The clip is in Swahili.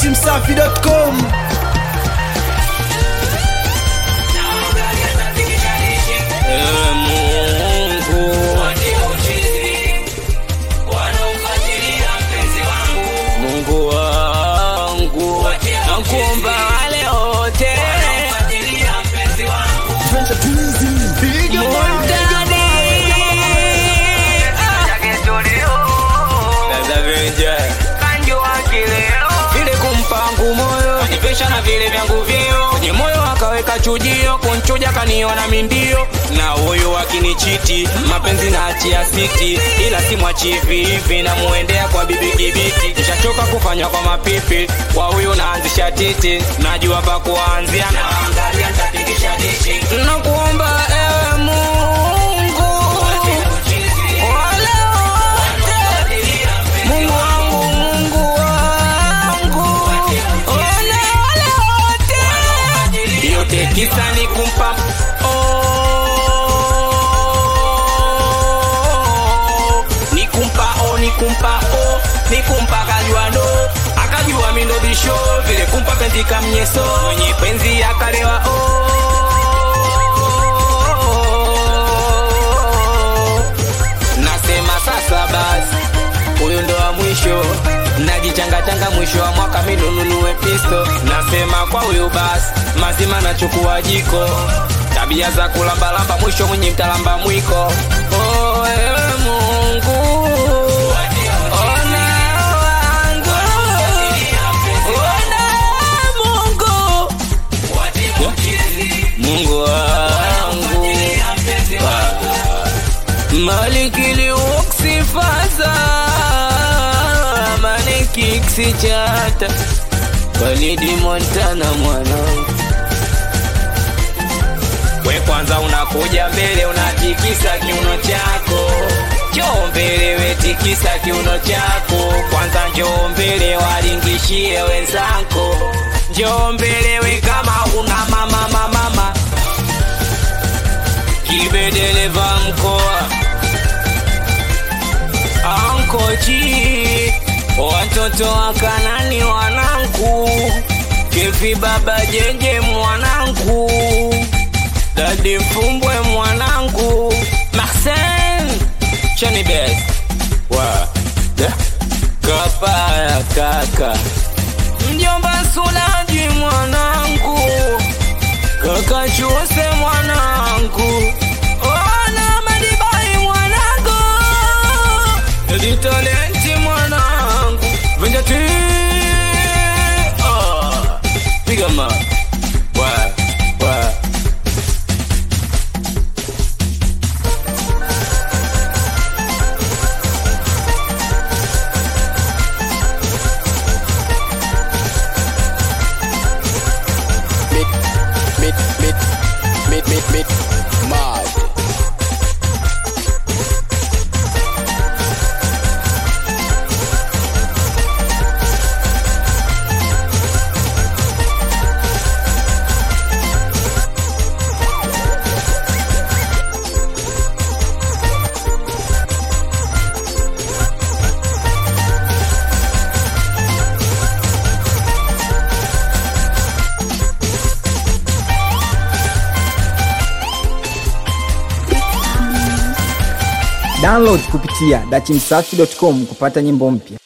datimsafi.com Ewe Mungu, Mungu wangu, nakuomba wale wote Mundani. Dada Venja. vile kumpangu moyo nipesha na vile vyangu vio kwenye moyo akaweka chujio kunchuja kaniona mindio na huyu akinichiti mapenzi na achia siti ila simwachi hivi hivi namuendea kwa bibi kibiti nishachoka kufanywa kwa mapipi kwa huyu naanzisha titi najua pa kuanzia naangalia ntapigisha dishi nakuomba ewe mungu wale wote Mungu wangu, Mungu wangu, ole ole wote, yote kisa ni kumpa oh, ni kumpa oh, ni kumpa oh, ni kumpa akajua no, akajua mindo bisho vile kumpa penzi kamnyeso, mwenye penzi akalewa oh, nasema sasa basi huyu ndo wa mwisho najichangachanga mwisho wa mwaka minununue pisto nasema kwa huyu basi mazima nachukua jiko tabia za kulambalamba mwisho mwenye mtalamba mwiko oh, ewe mungu ona wangu ona mungu mungu wangu malikili uksifaza manikiksi chata walidi montana mwanangu we kwanza unakuja mbele unatikisa kiuno chako njoo mbele wetikisa kiuno chako kwanza njoo mbele walingishie wenzako njoo mbele we kama una mama mama mama kibedeleva mkoa ankoji watoto wa kanani wanangu kevi baba jeje mwanangu dadi mfumbwe mwanangu marsen chanibes wa da, kapaya kaka mjomba sulaji mwanangu kaka chuse mwanangu ona madibai mwanangu editalenti mwanangu venjati oh. piga ma wa wa Mit, mit, mit, mit, mit, mit, mad. Download kupitia datimsafi.com kupata nyimbo mpya.